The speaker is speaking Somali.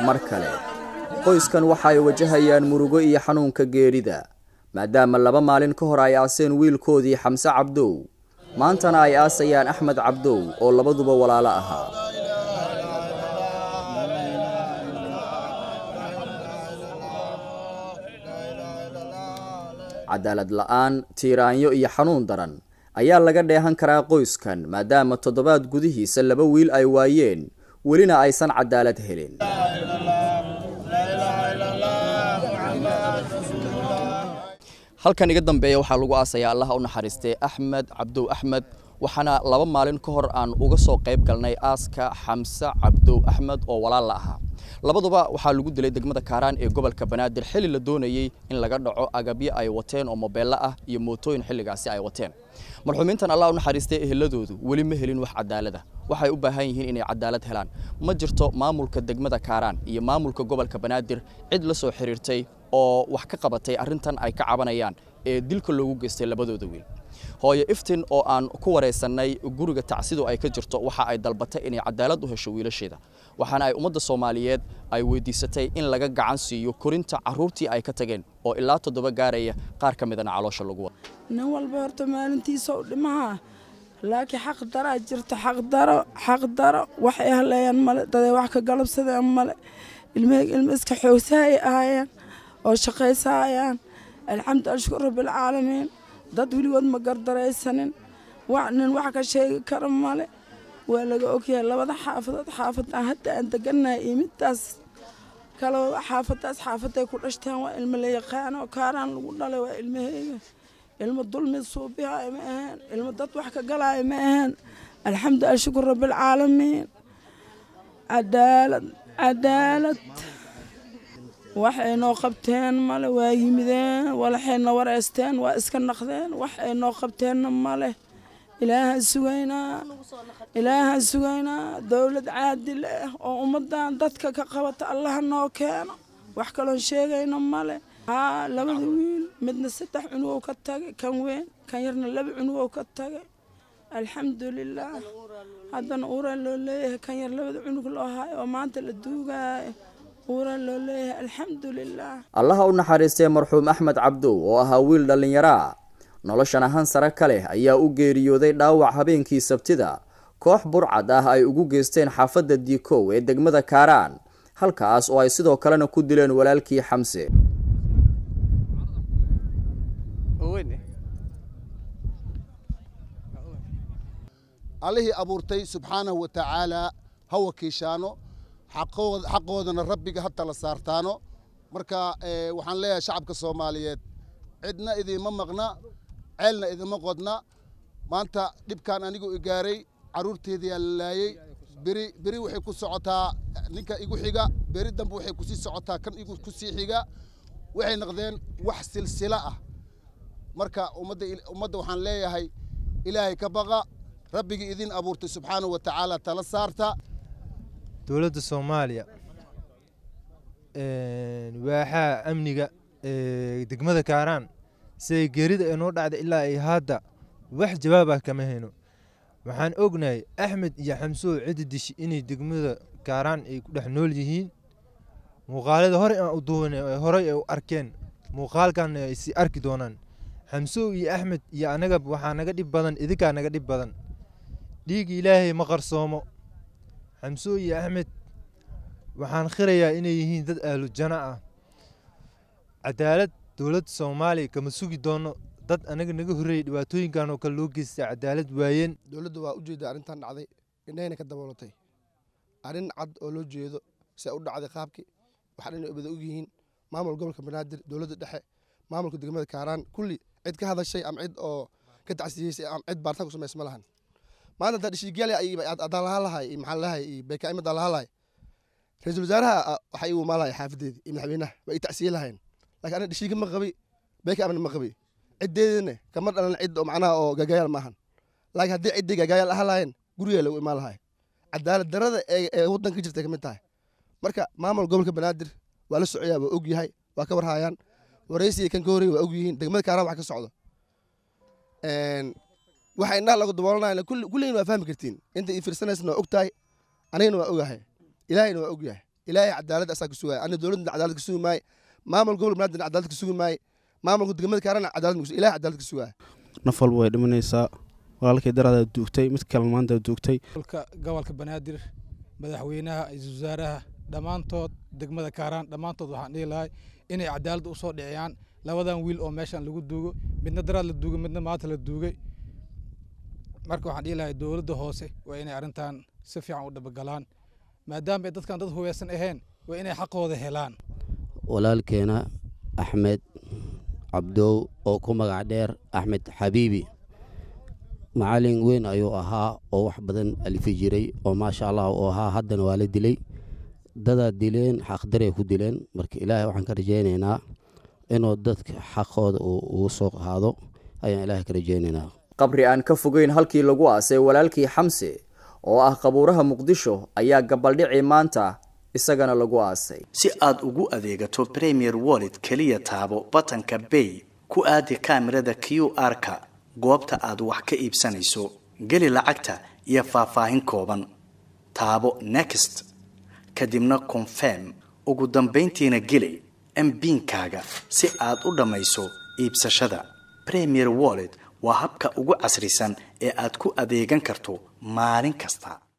mar kale qoyskan waxa ay wajahayaan murugo iyo xanuunka geerida maadaama laba maalin ka hor ay aaseen wiilkoodii xamse cabdow maantana ay aasayaan axmed cabdow oo labaduba walaalo ahaa cadaalad la'aan tiiraanyo iyo xanuun daran ayaa laga dheehan karaa qoyskan maadaama toddobaad gudihiisa laba wiil ay waayeen welina aysan cadaalad helin halkan iga dambeeya waxaa lagu aasayaa allaha u naxariistay axmed cabdow axmed waxaana laba maalin ka hor aan uga soo qayb galnay aaska xamse cabdow axmed oo walaal la ahaa labaduba waxaa lagu dilay degmada kaaraan ee gobolka banaadir xilli la doonayey in laga dhaco agabyo ay wateen oo mobeello ah iyo mootooyin xilligaasi ay wateen marxuumiintan allah u naxariistay eheladoodu weli ma helin wax cadaalada waxay u baahan yihiin inay cadaalad helaan ma jirto maamulka degmada kaaraan iyo maamulka gobolka banaadir cid la soo xiriirtay oo wax ka qabatay arrintan ay ka cabanayaan ee dilka loogu geystay labadooda wiil hooyo iftin oo aan ku wareysannay guriga tacsidu ay ka jirto waxa ay dalbatay inay cadaalad u hesho wiilasheeda waxaana ay ummadda soomaaliyeed ay weydiisatay in laga gacan siiyo korinta carruurtii ay ka tageen oo ilaa toddoba gaaraya qaar ka midana caloosha lagu wada nin walba horta maalintiisa u dhimaha laakiin xaq daraa jirta xaqdaro xaqdaro waxay haleeyaan male daday wax ka galabsadeen male ilmaheyg ilma iska xoogsahay ahaayeen oo shaqaysaayaan alxamdu ashkur rabbilcaalamiin dad weligood ma gardaraysanin nin wax ka sheegi kara male waa laga ogyahay labada xaafadood xaafadaan hadda aan degannahay iyo middaas kale xaafadaas xaafaday ku dhashteen waa ilmo la yaqaano kaaraan lagu dhalay waa ilmaheyga ilmo dulmi suubihaay ma aheen ilmo dad wax ka galaaya ma aheen alxamdu ashkur rabbilcaalamiin cadaalad cadaalad waxay noo qabteen male waa yimideen walaxayna wareysteen waa iska naqdeen wax ay noo qabteenna male ilaahaan sugaynaa ilaahaan sugaynaa dowlad caadil ah oo ummaddan dadka ka qabata allaha noo keeno wax kaloon sheegayno male haa labada wiil midna saddex cunugow ka tagay kan weyn kan yarna laba cunugow ka tagay alxamdulilaah haddana uuraa loo leeyahay kan yar labada cunug loo hayo oo maanta la duugaayo allaha u naxariistay marxuum axmed cabdow oo ahaa wiil dhallinyaraa noloshan ahaan sare ka leh ayaa u geeriyooday dhaawac habeenkii sabtida koox burcad ah ay ugu geysteen xaafadda diikow ee degmada kaaraan halkaas oo ay sidoo kalena ku dileen walaalkii xamse allihii abuurtay subxaanahu wa tacaalaa ha wakiishaano xaqoodana rabbiga ha tala saartaano marka waxaan leeyahay shacabka soomaaliyeed cidna idiima maqna ceelna idima qodna maanta dhibkan anigu igaaray carruurteediyaa la laayey beri beri waxay ku socotaa ninka igu xiga beri dambe waxay kusii socotaa kan igu kusii xiga waxay noqdeen wax silsilo ah marka ummadda ummadda waxaan leeyahay ilaahay ka baqa rabbigii idin abuurtay subxaanahu wa tacaala tala saarta dowladda soomaaliya waaxaa amniga degmada kaaraan siday geerida ay noo dhacda ilaa ay hadda wax jawaab ah kama hayno waxaan ognahay axmed iyo xamsow ciddi dishi inay degmada kaaraan ay ku dhex nool yihiin muuqaalada horey aan u duwan horey ay u arkeen muuqaalkan ay sii arki doonaan xamsow iyo axmed iyo anaga waxaa naga dhib badan idinkaa naga dhib badan dhiigi ilaahay ma qarsoomo xamsoo iyo axmed waxaan khirayaa inay yihiin dad ahlu jana ah cadaalad dowladda soomaaliya kama sugi doono dad anaga naga horreeyay dhibaatooyinkan oo kale loo geystay cadaalad waayeen dowladda waa u jeeda arrintan dhacday indhahayna ka daboolatay arrin cad oo loo jeedo se u dhacday qaabkii waxaa dhan bada og yihiin maamul gobolka banaadir dowladda dhexe maamulka degmada kaaraan kulli cid ka hadashay ama cid oo ka tacsiyeysay ama cid baaritaan ku samays ma lahan maanta haddaa dhishiigaali adaan lahaan lahay iyo maxaa lahay iyo beekaim adaan lahaan lahay ra-iisul wasaaraha waxaa igu imaan lahay xaafadeedii iyo madaxweynaha waa ii tacsiye lahayn laakiin aniga dhishiiga ma qabi beeka amna ma qabi ciddeedina kama dhalan cid oo macnaha oo gagayaal maahan laakiin haddii ciddii gagayaal ahaan lahayn guriga lagu imaan lahay cadaalad darada ee waddanka ka jirtay kamid tahay marka maamul gobolka banaadir waa la socoyaa waa og yahay waa ka warhaayaan waraysiga kan ka horreey waa og yihiin degmada kaaraan wax ka socdo waxa indhaha lagu daboolanayna kulligiin waa fahmi kartiin inta ii fiirsanaysna waa og tahay anigana waa ogahay ilaahayna waa og yahay ilaahay cadaalad asaa ka sugaya ana dowladda cadaalad ka sugi maaye maamul gobolka banaadir cadaalad ka sugi maaye maamulka degmada kaarana cadaalad ma ilahay cadaalad ka sugaya naf walba way dhimanaysaa walaalkay daraada duugtay mid kale maanta duugtay gobolka banaadir madaxweynaha ra-iisul wasaaraha dhammaantood degmada kaaraan dhammaantood waxaan dhihi lahay inay cadaalad u soo dhiciyaan labadan wiil oo meeshan lagu duugo midna daraad la duugay midna maanta la duugay marka waxaan dhihi lahay dowladda hoose waa inay arrintan si fiican u dhabagalaan maadaama ay dadkan dad hubeysan ahayn waa inay xaqooda helaan walaalkeena axmed cabdow oo ku magac dheer axmed xabiibi macalin weyn ayuu ahaa oo wax badan alifi jiray oo maasha allah uu ahaa haddana waa la dilay dadaa dileen xaqdaray ku dileen marka ilaahay waxaan ka rajaynaynaa inuu dadka xaqooda ugu soo qaado ayaan ilaahay ka rajaynaynaa qabri aan ka fogeyn halkii lagu aasay walaalkii xamse oo ah qabuuraha muqdisho ayaa gabaldhicii maanta isagana lagu aasay si aad ugu adeegato premier wallet keliya taabo batanka bay ku aadi kaamirada q r-ka goobta aad wax ka iibsanayso geli lacagta iyo faahfaahin kooban taabo next kadibna confirm ugu dambayntiina geli mbiinkaaga si aad u dhammayso iibsashada premier wallet waa habka ugu casrisan ee aad ku adeegan karto maalin kasta